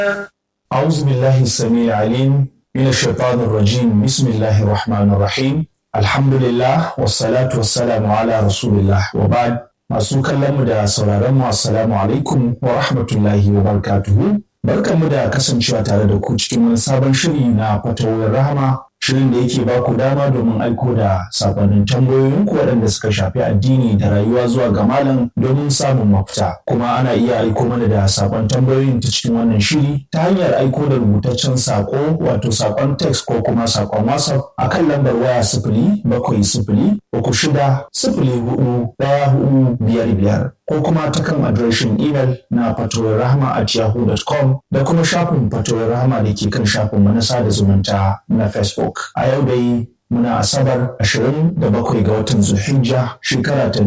أعوذ بالله السميع العليم من الشيطان الرجيم بسم الله الرحمن الرحيم الحمد لله والصلاة والسلام على رسول الله وبعد masu kallon mu da sauraron mu assalamu alaikum wa rahmatullahi wa barakatuhu barkanmu da kasancewa tare da ku cikin wani sabon shiri na fatawar rahama shirin da yake ba ku dama domin aiko da sakonnin tambayoyin ku waɗanda suka shafi addini da rayuwa zuwa ga malam domin samun mafita kuma ana iya aiko mana da sakon tambayoyin ta cikin wannan shiri ta hanyar aiko da rubutaccen sako wato sakon text ko kuma sakon whatsapp a kan lambar waya sifili bakwai sifili uku shida sifili hudu ɗaya hudu biyar biyar ko kuma ta kan adireshin imel na fatawar rahama at yahoo.com da kuma shafin fatawar rahama da ke kan shafin na sada zumunta na facebook a yau dai muna asabar 27 ga watan zulhijja shekara ta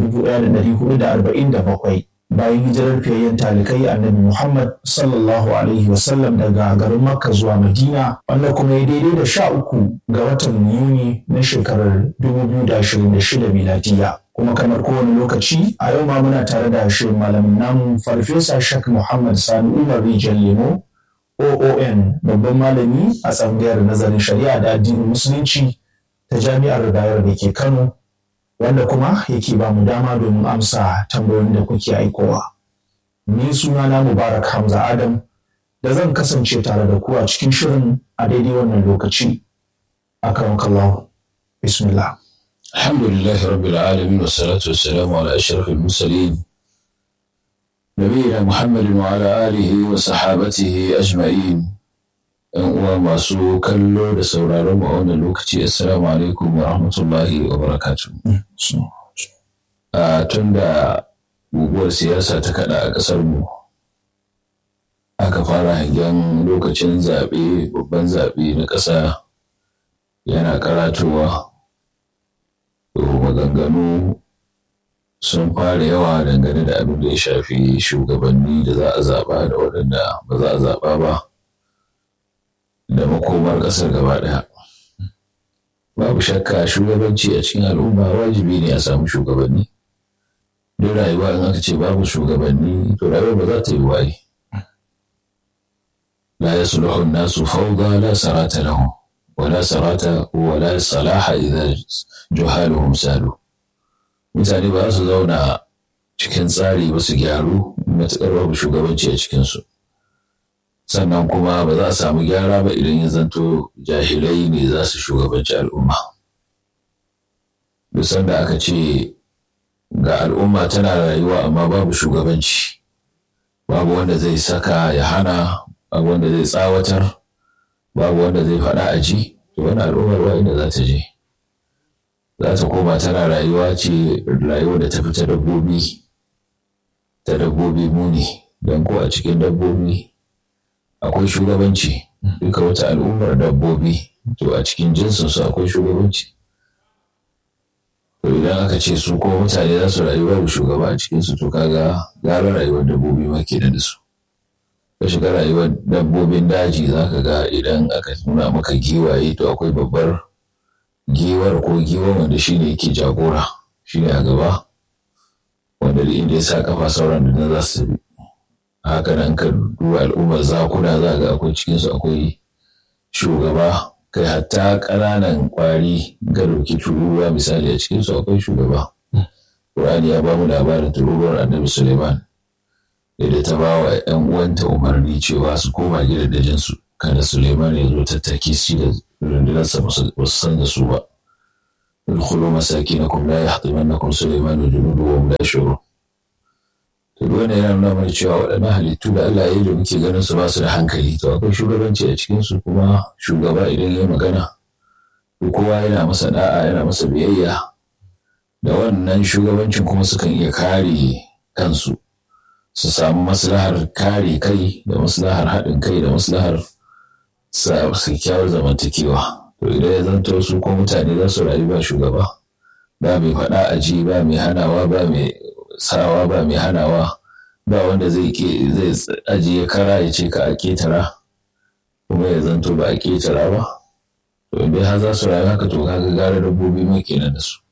1447 bayan hijirar fiyayyen talikai annabi muhammad sallallahu alaihi wasallam daga garin makka zuwa madina wanda kuma ya daidai da sha uku ga watan yuni na shekarar 2026 miladiya kuma kamar kowane lokaci a yau ma muna tare da shirin malamin namu farfesa shak muhammad sani umar rijal lemo oon babban malami a tsangayar nazarin shari'a da addinin musulunci ta jami'ar bayar da ke kano wanda kuma yake ba mu dama domin amsa tambayoyin da kuke aikowa ni sunana mubarak hamza adam da zan kasance tare da ku a cikin shirin a daidai wannan lokaci akan kallahu bismillah الحمد لله رب العالمين والصلاة والسلام على أشرف المرسلين نبينا محمد وعلى آله وصحابته أجمعين uwa masu kallo da sauraron mu a wannan lokaci assalamu alaikum wa rahmatullahi wa barakatu a tun da guguwar siyasa ta kada a ƙasar mu aka fara hangen lokacin zaɓe babban zaɓe na ƙasa yana karatowa maganganu sun fara yawa dangane da abin da ya shafi shugabanni da za a zaɓa da waɗanda ba za a zaɓa ba da makomar ƙasar gaba ɗaya. Babu shakka shugabanci a cikin al'umma wajibi ne a samu shugabanni. Duk rayuwa in aka ce babu shugabanni to rayuwa ba za ta yi waye. La yasluhu nasu fawda la sarata lahum ولا سرات ولا صلاح إذا جهالهم salu mutane ba su zauna cikin tsari ba su gyaru matuƙar babu shugabanci a cikinsu sannan kuma ba za a samu gyara ba idan ya zanto jahilai ne za su shugabanci al'umma duk sanda aka ce ga al'umma tana rayuwa amma babu shugabanci babu wanda zai saka ya hana babu wanda zai tsawatar babu wanda zai faɗa a ji to wani al'ummar ba inda za ta je za ta koma tana rayuwa ce rayuwa da ta fi ta dabbobi ta dabbobi muni don ko a cikin dabbobi akwai shugabanci duka wata al'ummar dabbobi to a cikin jinsinsu akwai shugabanci to idan aka ce su ko mutane za su rayu babu shugaba a cikinsu to kaga gara rayuwar dabbobi ma ke da su ka shiga rayuwar dabbobin daji za ka ga idan aka nuna maka giwaye to akwai babbar giwar ko giwar wanda shi ne yake jagora shi ne a gaba wanda da inda ya sa kafa sauran da na za su bi haka nan ka duba al'ummar zakuna za ga akwai cikinsu akwai shugaba kai hatta ƙananan ƙwari ga dauki tururuwa misali a cikinsu akwai shugaba Ƙur'ani ya ba mu labarin tururuwar annabi Suleiman da ta ba wa ‘yan uwanta umarni cewa su koma gidajensu kada Suleiman ya zo tattaki shi da rundunarsa ba su san da su ba. Ulkhulu masakinakum la yahtimannakum Suleiman wa junudu wa hum la yashurun. To duk wannan yana nuna mana cewa waɗannan halittu da Allah ya yi da muke ganin su ba su da hankali to akwai shugabanci a cikin su kuma shugaba idan ya magana to kowa yana masa da'a yana masa biyayya da wannan shugabancin kuma sukan iya kare kansu. su samu maslahar kare kai da maslahar haɗin kai da maslahar kyakkyawar zamantakewa to idan ya zanto su ko mutane za su rayu ba shugaba ba mai faɗa a ji ba mai hanawa ba mai sawa ba mai hanawa ba wanda zai zai ajiye kara ya ce ka a ketara kuma ya zanto ba a ketara ba to idan har za su rayu haka to kaga gara dabbobi ma kenan da su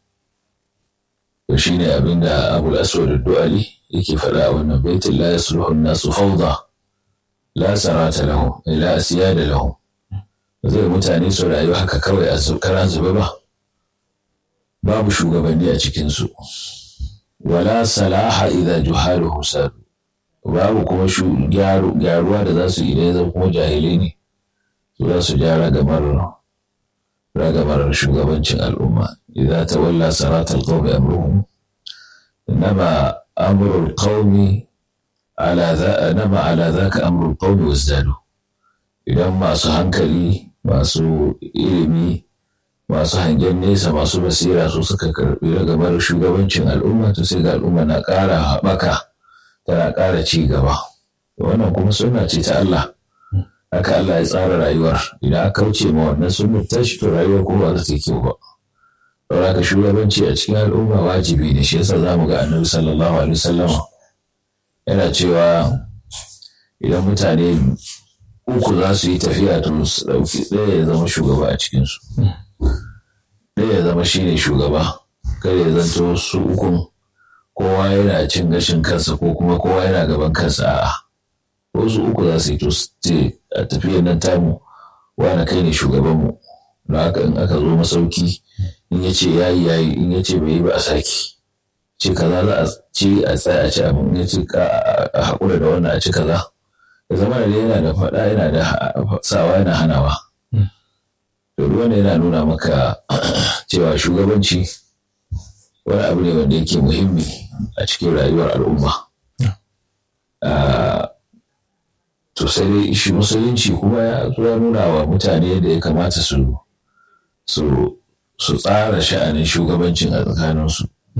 to shine abin da abul aswad du'ali yake faɗa a wannan baitin la yasluhu nasu fawda la sarata lahum ila asiyada lahum zai mutane su rayu haka kawai a karan zube ba babu shugabanni a cikinsu wala salaha idza juhaluhum sadu babu kuma gyaruwa da za su idan zan kuma jahilai ne su za su ja ragamar ragamar shugabancin al'umma idza tawalla saratal qawmi amruhum inma amrul qawmi ala za nama ala zaka amrul qawmi wazdadu idan masu hankali masu ilimi masu hangen nesa masu basira su suka karbi ragamar shugabancin al'umma to sai ga al'umma na ƙara haɓaka tana ƙara ci gaba wannan kuma suna ce ta Allah haka Allah ya tsara rayuwar idan aka kauce ma wannan sunnar tashi to rayuwar kuma ba za ta yi kyau ba don haka shugabanci a cikin al'umma wajibi ne shi yasa zamu ga annabi sallallahu alaihi wasallam yana cewa idan mutane uku za su yi tafiya to su ɗauki ɗaya ya zama shugaba a cikinsu ɗaya ya zama shine shugaba kada ya zanto su ukun kowa yana cin gashin kansa ko kuma kowa yana gaban kansa a'a wasu uku za su yi to ce a tafiyar nan tamu wani kai ne shugabanmu da haka in aka zo masauki in ya ce yayi yayi in ya ce bai yi ba a saki ce kaza za a ci a tsaya a ci abin ya ce a haƙura da wannan a ci kaza da zama da yana da faɗa yana da sawa yana hanawa to wannan yana nuna maka cewa shugabanci wani abu ne wanda yake muhimmi a cikin rayuwar al'umma. To sai dai shi musulunci kuma ya nuna wa mutane da ya kamata su su tsara sha'anin shugabancin a tsakaninsu.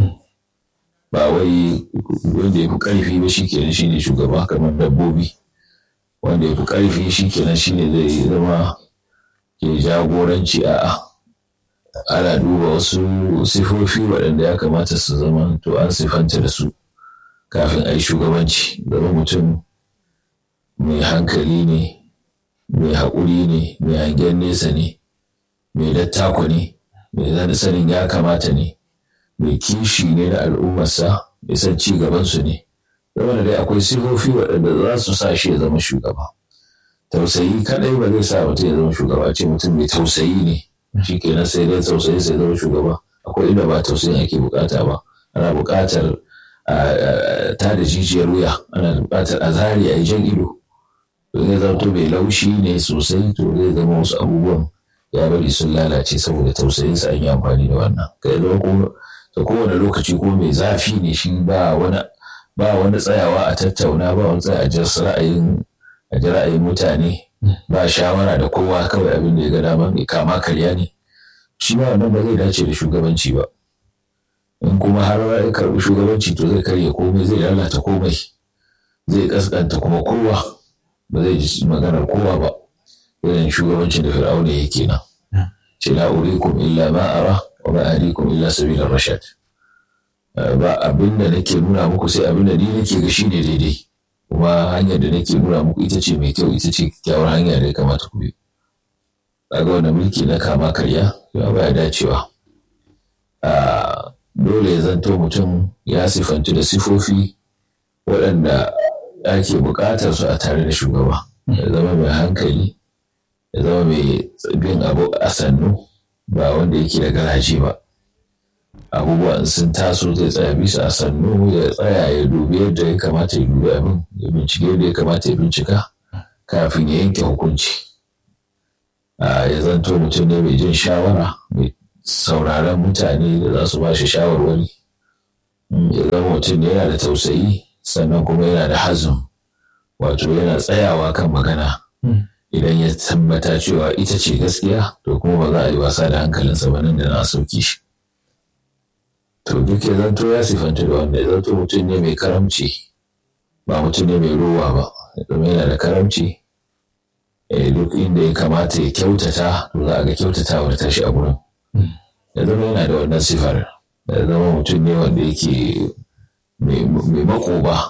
Ba wai wanda ya fi ƙarfi ba shi kenan shi ne shugaba kamar dabbobi. Wanda ya fi ƙarfi shi kenan shi ne zai zama ke jagoranci a'a. ana duba wasu sifofi waɗanda ya kamata su zama to an sifanta da su kafin a yi shugabanci zama mutum mai hankali ne mai haƙuri ne mai hangen nesa ne mai dattako ne mai sanin ya kamata ne mai kishi ne da al'ummarsa mai san ci gabansu ne zama da dai akwai sifofi waɗanda za su sa shi ya zama shugaba tausayi kaɗai ba zai sa mutum ya zama shugaba ce mutum mai tausayi ne shi kenan sai dai tausayi sai zama shugaba akwai inda ba tausayin ake bukata ba ana bukatar ta da jijiyar wuya ana bukatar a zari a yi jan ido to zai zanto mai laushi ne sosai to zai zama wasu abubuwan ya bari sun lalace saboda tausayin sa an yi amfani da wannan kai zama ko ta kowane lokaci ko mai zafi ne shi ba wani ba wani tsayawa a tattauna ba wani tsaya a ji ra'ayin a ji ra'ayin mutane ba shawara da kowa kawai abin da ya ga dama mai kama karya ne shi ma wannan ba zai dace da shugabanci ba in kuma har ya karɓi shugabanci to zai karya komai zai lalata komai zai kaskanta kuma kowa ba zai ji maganar kowa ba irin shugabancin da fir'auna yake nan ce la urikum illa ma ara wa ma ahdikum illa sabilar rashad ba abin da nake nuna muku sai abin da ni nake ga shine daidai kuma hanyar da nake nuna muku ita ce mai kyau ita ce kyakkyawar hanya da ya kamata ku bi kaga wannan mulki na kama karya ya baya dacewa a dole ya zanto mutum ya sifantu da sifofi waɗanda ake buƙatar su a tare da shugaba ya zama mai hankali ya zama mai bin abu a sannu ba wanda yake da garaje ba abubuwan sun taso zai tsaya bisa a sannu ya tsaya ya dubi yadda ya kamata ya dubi abin ya bincike yadda ya kamata ya bincika kafin ya yanke hukunci ya zanto mutum ne mai jin shawara mai sauraron mutane da za su ba shi shawarwari ya zama mutum ne yana da tausayi sannan kuma yana da hazin wato yana tsayawa kan magana idan ya tabbata cewa ita ce gaskiya to kuma ba za a yi wasa da hankalinsa ba nan da na sauki shi to duk ya zanto ya sifanta da wanda ya zanto mutum ne mai karamci ba mutum ne mai ruwa ba zama yana da karamci duk inda ya kamata ya kyautata to za a ga kyautatawar tashi a gurin ya zama yana da wannan sifar ya zama mutum ne wanda yake mai makoba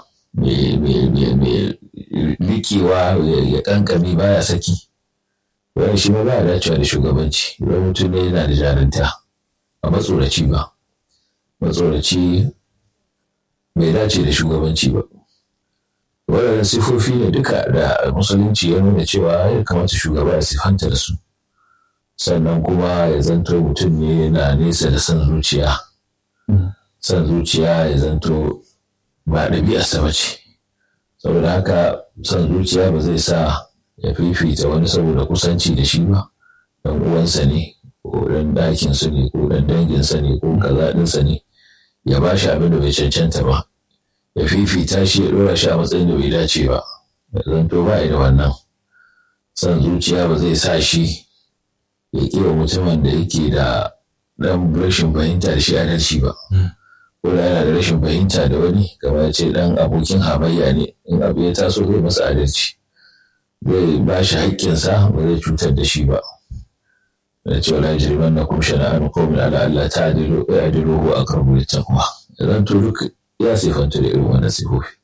mai likewa ya kankami baya saki wani shi ma ba dacewa da shugabanci wani mutum ne yana da jarinta a matsoraci ba matsoraci bai dace da shugabanci ba waɗannan sifofi ne duka da musulunci ya nuna cewa ya kamata shugaba ya sifanta da su sannan kuma ya zanto mutum ne yana nesa da son zuciya son zuciya ya zanto ba ɗabi'arsa ba ce saboda haka son zuciya ba zai sa ya fifita wani saboda kusanci da shi ba dan uwansa ne ko dan ɗakinsa ne ko dan danginsa ne ko kaza ɗinsa ne ya ba shi abin da bai cancanta ba ya fifita shi ya ɗora shi a matsayin da bai dace ba ya zanto ba da wannan son zuciya ba zai sa shi ya ƙiwa mutumin da yake da ɗan rashin fahimta da shi adalci ba ko da yana da rashin fahimta da wani kamar ya ce ɗan abokin hamayya ne in abu ya taso zai masa adalci zai ba shi haƙƙinsa ba zai cutar da shi ba da cewa la yajriman na kum shana'an qawmin ala alla ta'dilu i'dilu huwa aqrabu littaqwa idan to duk ya sifanta da irin wannan sifofi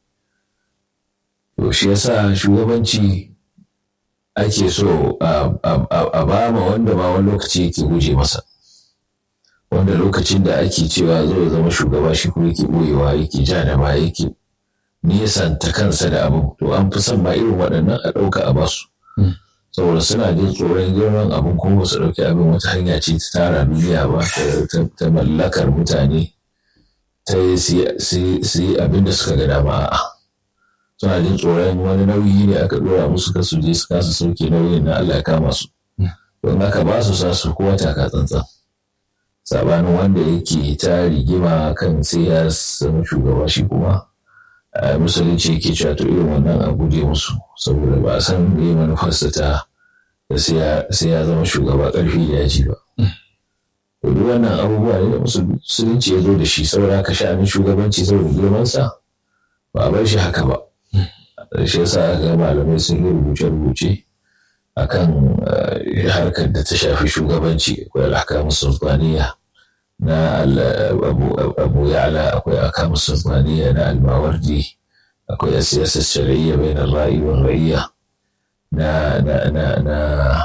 to shi yasa shugabanci ake so a ba ma wanda ma wani lokaci yake guje masa wanda lokacin da ake cewa zo zama shugaba shi kuma yake boyewa yake ja da ba yake nisanta kansa da abin to an fi son ma irin waɗannan a ɗauka a basu saboda suna jin tsoron girman abin kuma su ɗauki abin wata hanya ce ta tara duniya ba ta mallakar mutane ta yi su yi abin da suka ga dama a'a suna jin tsoron wani nauyi ne aka ɗora musu ka su je su kasa sauke nauyin na Allah ya kama su don haka ba su sa su kowa taka tsantsan sabanin wanda yake ta rigima kan sai ya zama shugaba shi kuma musulunci yake cewa to irin wannan a guje musu saboda ba a san me manufarsa ta da sai ya zama shugaba ƙarfi da yaji ba. Duk wannan abubuwa ne da musulunci ya zo da shi saboda haka sha'anin shugabanci saboda girmansa ba a bar shi haka ba. Shi yasa aka ga malamai sun yi rubuce-rubuce a kan harkar da ta shafi shugabanci akwai alhakamu sultaniya na abu ya'la akwai alhakamu sultaniya na almawardi akwai siyasar shari'a bai na ra'ayi wa ra'ayya na na na na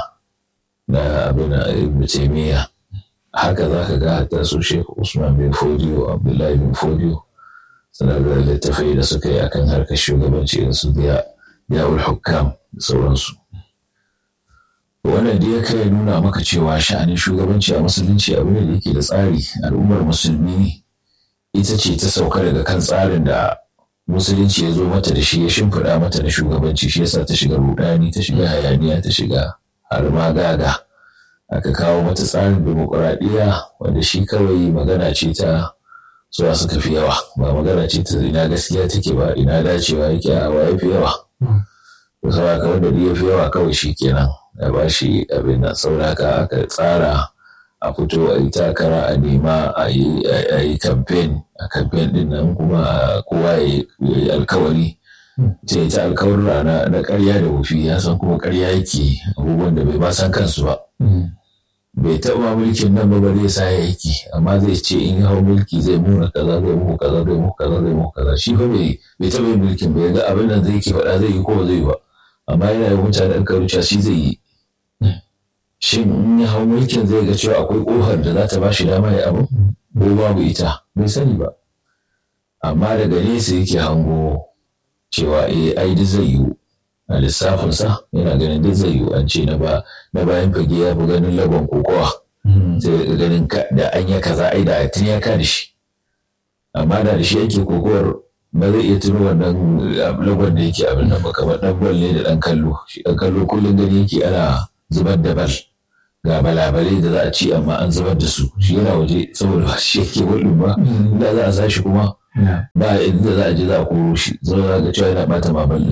na abin ibn taymiya haka za ka ga hatta su Sheikh Usman bin Fodiyo Abdullahi bin Fodiyo suna da littafai da suka yi akan harkar shugabanci irin su da yawul hukam da sauransu wannan da ya kai nuna maka cewa sha'anin shugabanci a musulunci abu ne da yake da tsari al'ummar musulmi ita ce ta sauka daga kan tsarin da musulunci ya zo mata da shi ya shimfiɗa mata da shugabanci shi yasa ta shiga rudani ta shiga hayaniya ta shiga har ma gaga aka kawo mata tsarin demokuraɗiyya wanda shi kawai magana ce ta zuwa suka fi yawa ba magana ce ta ina gaskiya take ba ina dacewa yake a wa fi yawa to saboda ka wanda ya fi yawa kawai shi kenan ya ba shi abin nan saboda aka tsara a fito a yi takara a nema a yi kamfen a kamfen din nan kuma kowa ya yi alkawari ce ta alkawarin rana na karya da wufi ya san kuma karya yake abubuwan da bai ba san kansu ba bai taɓa mulkin nan ba bare sa ya yake amma zai ce in hau mulki zai muna kaza zai muku kaza zai muku kaza zai muku kaza shi fa bai taɓa yin mulkin bai ga abin nan zai ke faɗa zai yi ko ba zai yi ba amma yana yin mutane alkawarin shi zai yi shin in ya hau mulkin zai ga cewa akwai ƙofar da za ta ba shi dama ya abu ko babu ita bai sani ba amma daga nesa yake hango cewa eh ai duk zai yiwu a lissafinsa yana ganin duk zai yiwu an ce na bayan fage ya fi ganin lagon kokowa sai ga ganin da an ya kaza ai da tun ya ka da shi amma da da shi yake kokowar ba zai iya tuno wannan lagon da yake abin nan ba kamar dan bal ne da dan kallo shi dan kallo kullum gani yake ana zubar da bal ga balabalai da za a ci amma an zubar da su shi yana waje saboda ba shi yake wadin ba da za a sa shi kuma ba inda za a je za a koro shi zama za ga cewa yana bata mamallin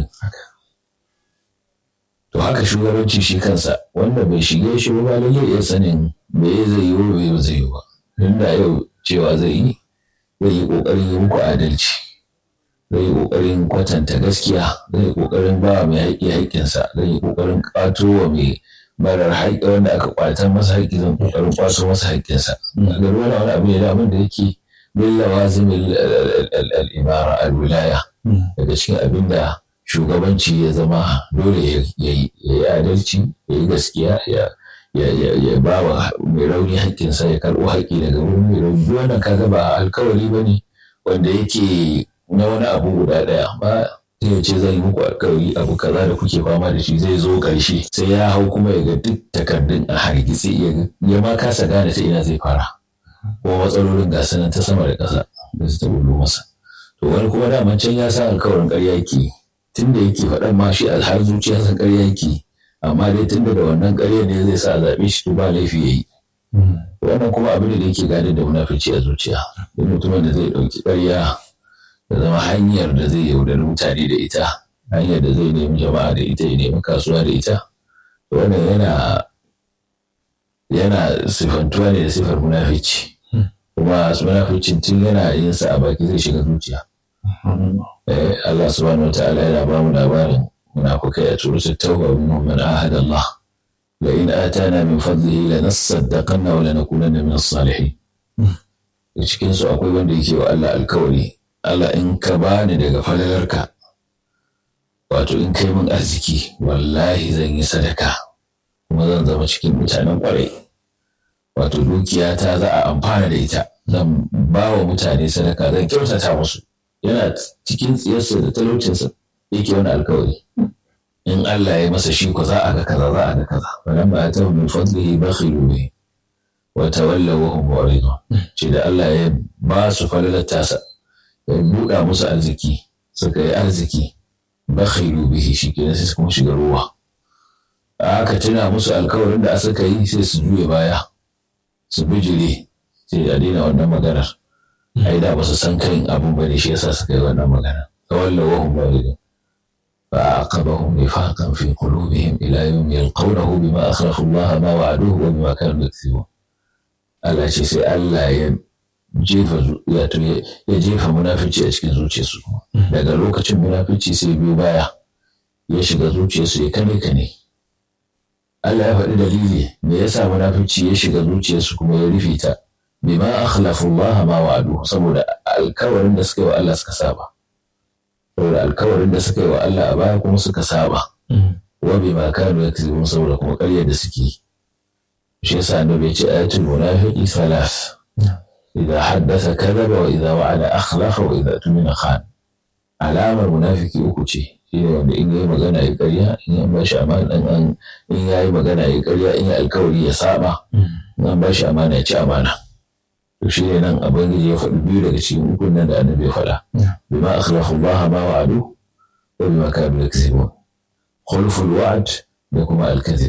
to haka shugabanci shi kansa wanda bai shige shi ba lalle iya sanin me zai yi wa bai zai yi ba inda yau cewa zai yi zai yi kokarin yi muku adalci zai yi kokarin kwatanta gaskiya zai yi kokarin ba mai haƙƙi haƙƙinsa zai yi kokarin ƙwato wa mai marar haƙƙi wanda aka ƙwatan masa haƙƙi zan kokarin ƙwato masa haƙƙinsa a ga wani wani abu ne da da yake bin lawazimin al'imara al-wilaya daga cikin abin da shugabanci ya zama dole ya yi adalci ya yi gaskiya ya ba wa mai rauni haƙƙinsa ya karɓo haƙƙi daga wurin mai rauni wannan kaga ba alkawari ba ne wanda yake na wani abu guda ɗaya ba sai ya ce zan yi muku alkawari abu kaza da kuke fama da shi zai zo ƙarshe sai ya hau kuma ya ga duk takardun a hargitse ya ma kasa gane ta ina zai fara ko matsalolin ga sanan ta sama da ƙasa da su ta bullo masa to wani kuma daman can ya sa alkawarin ƙarya yake tun da yake faɗan ma shi a har zuciyarsa ƙarya yake amma dai tun da wannan ƙarya ne zai sa a zaɓe shi to ba laifi ya yi wannan kuma abin da yake gane da munafici a zuciya duk mutumin da zai ɗauki ƙarya da zama hanyar da zai yaudari mutane da ita hanyar da zai nemi jama'a da ita ya nemi kasuwa da ita wannan yana yana sifantuwa ne da sifar munafici kuma munaficin tun yana yin sa a baki zai shiga zuciya Allah subhanahu wataala yana ba mu labarin munafukai a turu tauba minhum man ahada Allah la in atana min fadlihi lanasaddaqanna wa lanakunanna min as-salihin cikin su akwai wanda yake wa Allah alkawari Allah in ka bani daga falalarka wato in kai min arziki wallahi zan yi sadaka kuma zan zama cikin mutanen kwarai wato dukiya ta za a amfana da ita zan ba wa mutane sadaka zan kyautata musu yana cikin tsiyarsa da talaucinsa yake wani alkawari in Allah ya masa shi ko za a ga kaza za a ga kaza wannan ba ta min fadlihi bakhilu bihi wa tawallaw wa hum mu'ridun ce da Allah ya ba su falalar tasa ya buɗa musu arziki suka yi arziki bakhilu bihi shi kenan sai kuma shiga ruwa aka tuna musu alkawarin da suka yi sai su juya baya su bijire sai a daina wannan maganar ai da ba su san kan abun ba ne shi yasa suka yi wannan magana tawalla wa hum mu'ridun fa aqabahum nifaqan fi qulubihim ila yawm yalqawnahu bima akhrafu Allah ma wa'aduhu wa bima kanu yakthibun Allah ce sai Allah ya jefa wato ya jefa munafici a cikin zuciyarsu daga lokacin munafici sai biyu baya ya shiga zuciyarsu ya kane kane Allah ya faɗi dalili me yasa munafici ya shiga zuciyarsu kuma ya rufe ta bima akhlafu Allah ma wa'adu saboda alkawarin da suka yi wa Allah suka saba saboda alkawarin da suka yi wa Allah a baya kuma suka saba wa bima kanu yakzibun saboda kuma ƙaryar da suke yi shi yasa annabi ya ce ayatul munafiqi salas idza haddasa kadhaba wa idza wa'ada akhlafa wa idza tumina khan alamar munafiki uku ce shi ne wanda in yayi magana ya ƙarya in an bashi amana in in yayi magana ya ƙarya in ya alkawari ya saba in an bashi amana ya ci amana to shi ne nan abangiji ya faɗi biyu daga cikin ukun nan da annabi ya faɗa bima akhlafa Allah ma wa'adu wa bima kanu yakzibun khulful wa'd da kuma al-kadhib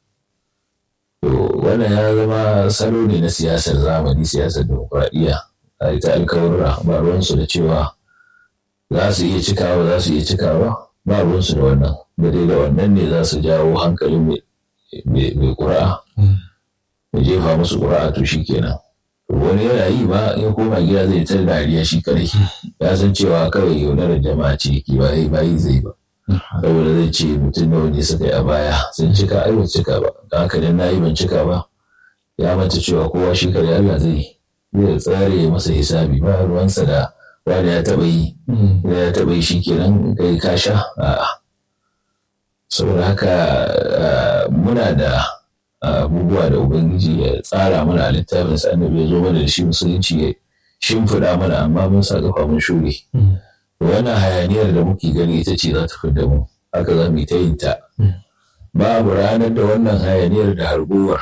To wannan ya zama salo ne na siyasar zamani siyasar demokuraɗiyya a ita alkawarra ba ruwansu da cewa za su iya cikawa za su iya cikawa ba ruwansu da wannan da dai da wannan ne za su jawo hankalin mai ƙura'a da jefa musu ƙura'a to shi kenan wani yana yi ba ya koma gida zai ta dariya shi kadai ya san cewa kawai yaudarar jama'a ce yake ba ba yi zai ba saboda zai ce mutum nawa ne suka yi a baya sun cika ai ban cika ba da haka dan nayi ban cika ba ya manta cewa kowa shi kare Allah zai zai tsare masa hisabi ba ruwansa da wani ya taba yi ya taba yi shikenan kai ka sha a'a saboda haka muna da abubuwa da ubangiji ya tsara mana a littafin sa annabi ya zo mana da shi musulunci ya shimfiɗa mana amma mun sa kafa mun shure wannan hayaniyar da muke gani ita ce za ta fi da mu haka za mu yi ta yin ta babu ranar da wannan hayaniyar da harguwar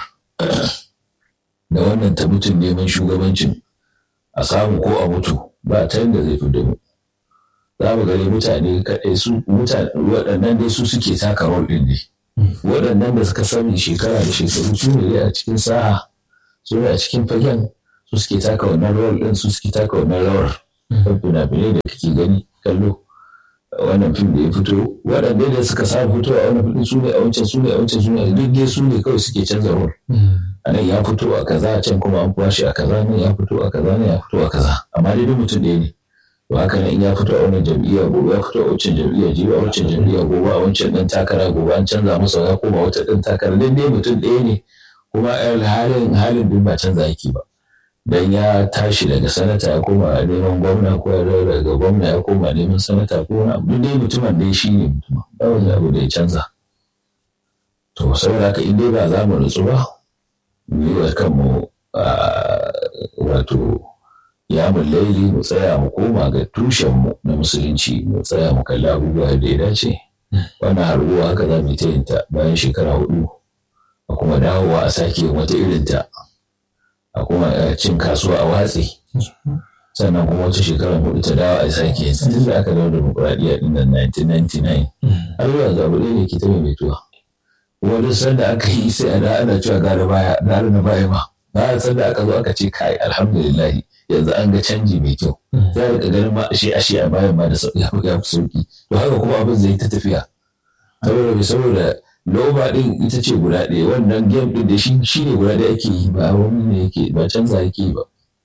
da wannan ta mutum neman shugabancin a samu ko a mutu ba ta yadda zai fi da mu za mu gani mutane kaɗai su mutane waɗannan dai su suke taka rol ɗin ne waɗannan da suka sani shekara da shekaru su ne a cikin sa'a su ne a cikin fagen su suke taka wannan rol ɗin su suke taka wannan rawar kan fina-finai da kake gani kallo wannan fim da ya fito waɗanda da suka sa fito a wannan fim su ne a wancan su ne a wancan su ne duk dai su ne kawai suke canza rol a nan ya fito a kaza can kuma an kwashe a kaza nan ya fito a kaza nan ya fito a kaza amma dai duk mutum ɗaya ne to haka nan in ya fito a wannan jam'iyya gobe ya fito a wancan jam'iyya jibi a wancan jam'iyya gobe a wancan ɗan takara gobe an canza masa ya koma wata ɗan takara dai dai mutum ɗaya ne kuma halin halin duk ba canza yake ba dan ya tashi daga sanata ya koma neman gwamna ko ya daga gwamna ya koma neman sanata ko wani abu dai mutumin dai shi ne mutumin ba wani abu da ya canza to saboda haka in dai ba za mu nutsu ba mu yi wa kanmu wato ya laili mu tsaya mu koma ga tushenmu na musulunci mu tsaya mu kalli abubuwa da ya dace wannan harbuwa haka za mu yi ta yin ta bayan shekara hudu a kuma dawowa a sake wata irin ta a kuma cin kasuwa a watsi sannan kuma wata shekara hudu ta dawo a sake yin tun da aka dawo demokuraɗiyya ɗin nan 1999 har zuwa zaɓu ɗaya ne ke ta maimaituwa kuma duk sanda aka yi sai a da ana cewa gara baya gara na baya ma na sanda aka zo aka ce kai alhamdulillah yanzu an ga canji mai kyau za a rika ganin ma ashe ashe a bayan ma da sauki ya fi sauki to haka kuma abin zai ta tafiya saboda bai saboda loba din ita ce guda ɗaya wannan game din da shi ne guda ɗaya ake yi ba wani ne yake ba canza yake yi ba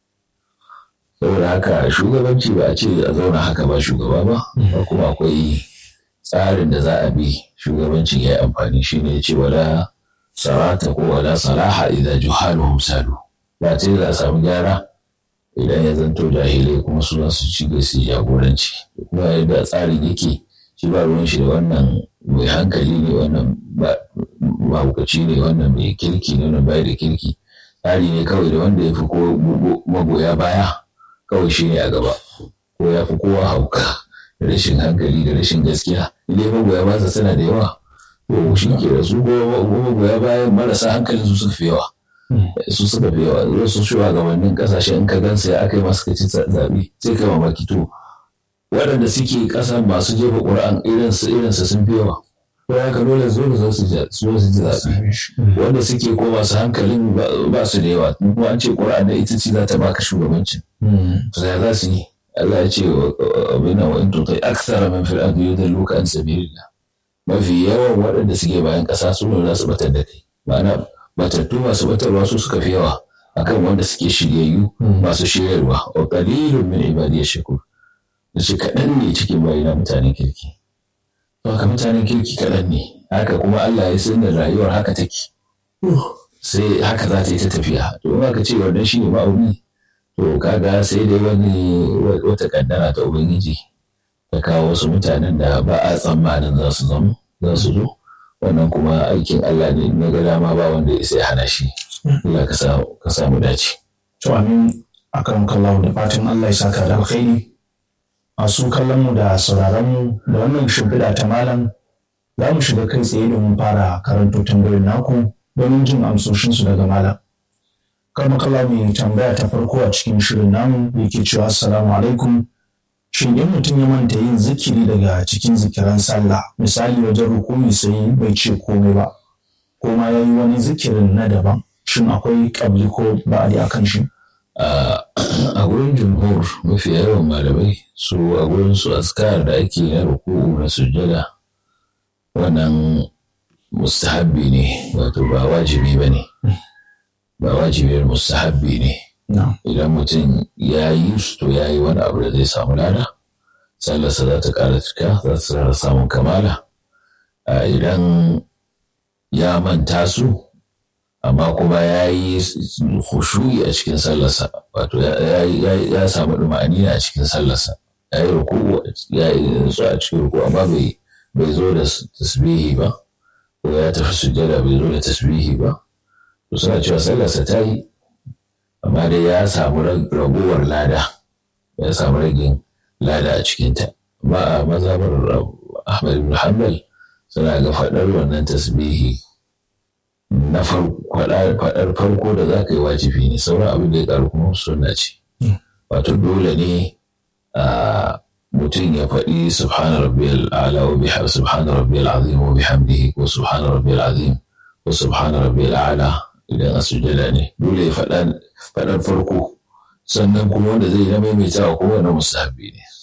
saboda haka shugabanci ba a ce a zauna haka ba shugaba ba ba kuma akwai tsarin da za a bi shugabancin ya yi amfani shi ne ce wala sarata ko wala salaha idan juhaluhum salu ba ce za a samu gyara idan ya zanto jahilai kuma su za su ci su jagoranci kuma yadda tsarin yake shi ba ruwan shi da wannan mai hankali ne wannan mabukaci ne wannan mai kirki ne wannan bai da kirki tsari ne kawai da wanda ya fi ko magoya baya kawai shi ne a gaba ko ya fi kowa hauka da rashin hankali da rashin gaskiya idan magoya ba suna da yawa to shi ke da su ko magoya bayan marasa hankalin su suka fi yawa su suka fi yawa wasu shugabannin kasashe in ka gansa ya aka yi masu kaci zaɓe sai kai mamaki to waɗanda suke ƙasa masu jefa ƙura'an irinsu irinsu sun fi yawa ko ya ka dole zo da su ji zaɓe wanda suke ko masu hankalin ba su da yawa kuma an ce ƙura'an da ita ce za ta baka shugabancin to ya za su yi Allah ya ce abin nan wa'in tutai aksara min fil ardi yudalluka an sabilillah mafi yawan waɗanda suke bayan ƙasa su ne za su batar da kai ma'ana batattu masu batarwa su suka fi yawa akan wanda suke shiryayyu masu shiryarwa wa qalilun min ibadiy shakur da shi kaɗan ne cikin bayina mutanen kirki to haka mutanen kirki kaɗan ne haka kuma Allah ya san da rayuwar haka take sai haka za ta yi ta tafiya to in aka ce wannan shine ma'auni to kaga sai dai wani wata kaddara ta ubangiji ta kawo wasu mutanen da ba a tsammanin za su zama za su zo wannan kuma aikin Allah ne na ga dama ba wanda ya sai hana shi Allah ka samu dace to amin akan kallahu da fatan Allah ya saka da alkhairi masu kallon mu da sauraron mu da wannan shimfiɗa ta malam za mu shiga kai tsaye domin fara karanto tambayoyin naku domin jin amsoshinsu daga malam kama kala mai tambaya ta farko a cikin shirin namu yake cewa assalamu alaikum shin in mutum ya manta yin zikiri daga cikin zikiran sallah misali wajen rukuni sai bai ce komai ba ko ma ya yi wani zikirin na daban shin akwai kabli ko ba'adi a kan shi a gurin jumhur mafi yawan malamai su a gurin su askar da ake na ruku'u na sujjada wannan mustahabbi ne wato ba wajibi ba ne ba wajibiyar mustahabbi ne idan mutum ya yi su to ya yi wani abu da zai samu lada sallarsa za ta ƙara cika za ta ƙara samun kamala idan ya manta su amma kuma ya yi hushuyi a cikin sallarsa wato ya samu ɗuma'ani a cikin sallarsa ya yi ruku ya yi su a cikin ruku amma bai zo da tasbihi ba ko ya tafi sujjada bai zo da tasbihi ba to suna cewa sallarsa ta yi amma dai ya samu raguwar lada ya samu ragin lada a cikinta ba a mazhabar Ahmad ibn Hanbal suna ga faɗar wannan tasbihi na faɗar farko da za ka yi wajibi ne sauran abin da ya ƙaru kuma sunna ce wato dole ne a mutum ya faɗi subhana rabbiyal a'la wa bihamdi subhana rabbiyal azim wa bihamdihi ko subhana rabbiyal azim ko subhana rabbiyal a'la idan a sujada ne dole ya faɗar farko sannan kuma wanda zai na maimaita wa kowane musahabi ne